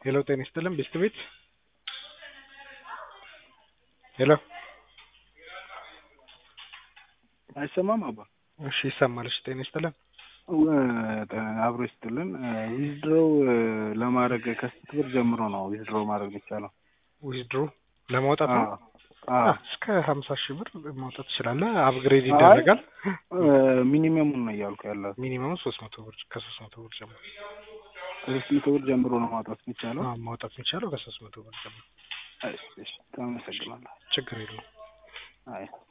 ሄሎ ጤና ይስጥልን ቤስት ቤት ሄሎ አይሰማም አባ እሺ ይሰማል እሺ ጤና ይስጥልን አብሮ ይስጥልን ዊዝድሮው ለማድረግ ከስንት ብር ጀምሮ ነው ዊዝድሮው ማድረግ የሚቻለው ዊዝድሮ ለማውጣት ነው አዎ እስከ ሀምሳ ሺህ ብር ማውጣት ትችላለህ አፕግሬድ ይደረጋል ሚኒመሙን ነው እያልኩ ያለው ሚኒመሙ ሶስት መቶ ብር ከሶስት መቶ ብር ጀምሮ ከሶስት መቶ ብር ጀምሮ ነው ማውጣት የሚቻለው አዎ ማውጣት የሚቻለው ከሶስት መቶ ብር ጀምሮ እሺ እሺ አመሰግናለሁ ችግር የለውም አይ